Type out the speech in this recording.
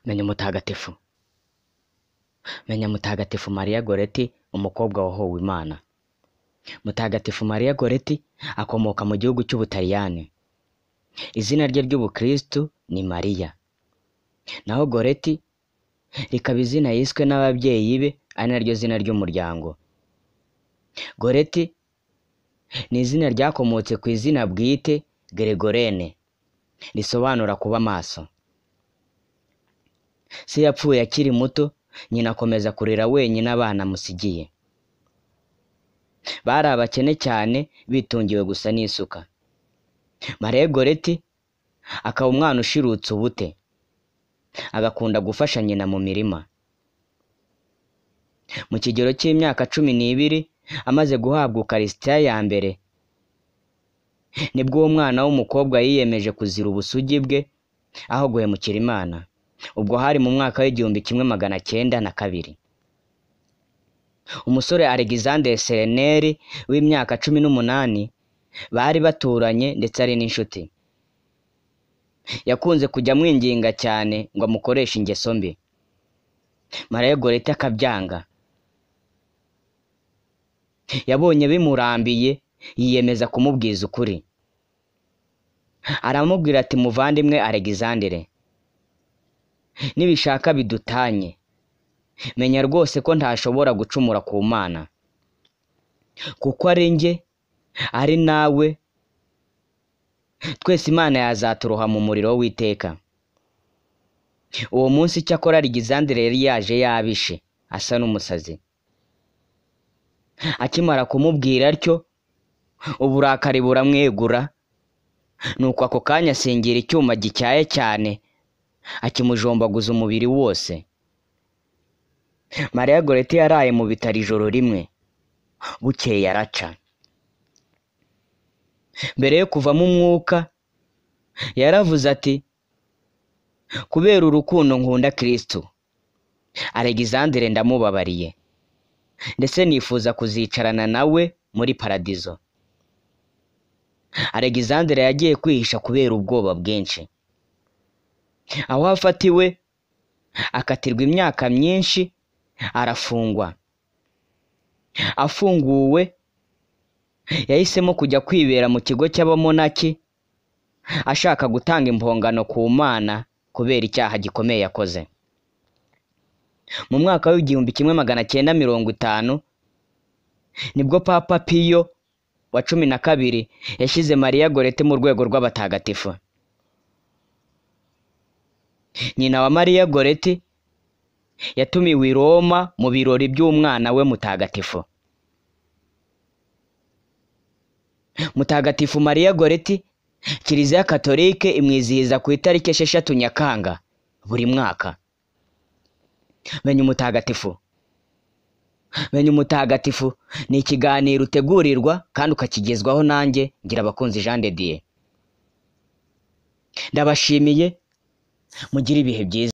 menya umutagatifu menya mutagatifu mariya goreti umukobwa wahowe imana mutagatifu mariya goreti akomoka mu gihugu cy'ubutaliyani izina rye ry'ubukristu ni mariya naho goreti rikaba izina yiswe n'ababyeyi be ari naryo zina ry'umuryango goreti ni izina ryakomotse ku izina bwite gregorene risobanura kuba amaso se yapfuye akiri muto nyina akomeza kurera wenyine abana amusigiye bari abakene cyane bitungiwe gusa n'isuka mariya goreti akaba umwana ushirutse ubute agakunda gufasha nyina mu mirima mu kigero cy'imyaka cumi n'ibiri amaze guhabwa ukarisitiya ya mbere nibwo uwo mwana w'umukobwa yiyemeje kuzira ubusugi bwe aho guhemukira imana ubwo hari mu mwaka w'igihumbi kimwe magana cyenda na kabiri umusore alexander sereneri w'imyaka cumi n'umunani bari baturanye ndetse ari n'inshuti yakunze kujya amwinginga cyane ngo amukoreshe ingeso mbi mariya gorete akabyanga yabonye bimurambiye yiyemeza kumubwiza ukuri aramubwira ati muvandimwe alexandre nibishaka bidutanye menya rwose ko ntashobora gucumura ku mana kuko ari njye ari nawe twese imana yazaturoha mu muriro w'iteka uwo munsi icyakora alexandre yari yaje yabishe asa n'umusazi akimara kumubwira atyo uburakari buramwegura nuko ako kanya asingira icyuma gityaye cyane akimujombaguza umubiri wose mariya goreti yaraye mu bitaro ijoro rimwe bukeye araca mbere yo kuvamo umwuka yaravuze ati kubera urukundo nkunda kirisitu alexandre ndamubabariye ndetse nifuza kuzicarana nawe muri paradizo alexandre yagiye kwihisha kubera ubwoba bwinshi aho afatiwe akatirwa imyaka myinshi arafungwa afunguwe yahisemo kujya kwibera mu kigo cy'abamonaki ashaka gutanga impongano ku mana kubera icyaha gikomeye yakoze mu mwaka w'igihumbi kimwe magana cyenda mirongo itanu nibwo papa piyo wa cumi na kabiri yashyize mariya gorete mu rwego rw'abatagatifu nyina wa mariya goreti yatumiwe i roma mu birori by'umwana we mutagatifu mutagatifu mariya goreti kiliziya katolike imwizihiza ku itariki esheshatu nyakanga buri mwaka menya umutagatifu menya umutagatifu ni ikiganiro utegurirwa kandi ukakigezwaho nanjye ngira abakunzi jean de dieu ndabashimiye mugire ibihe byiza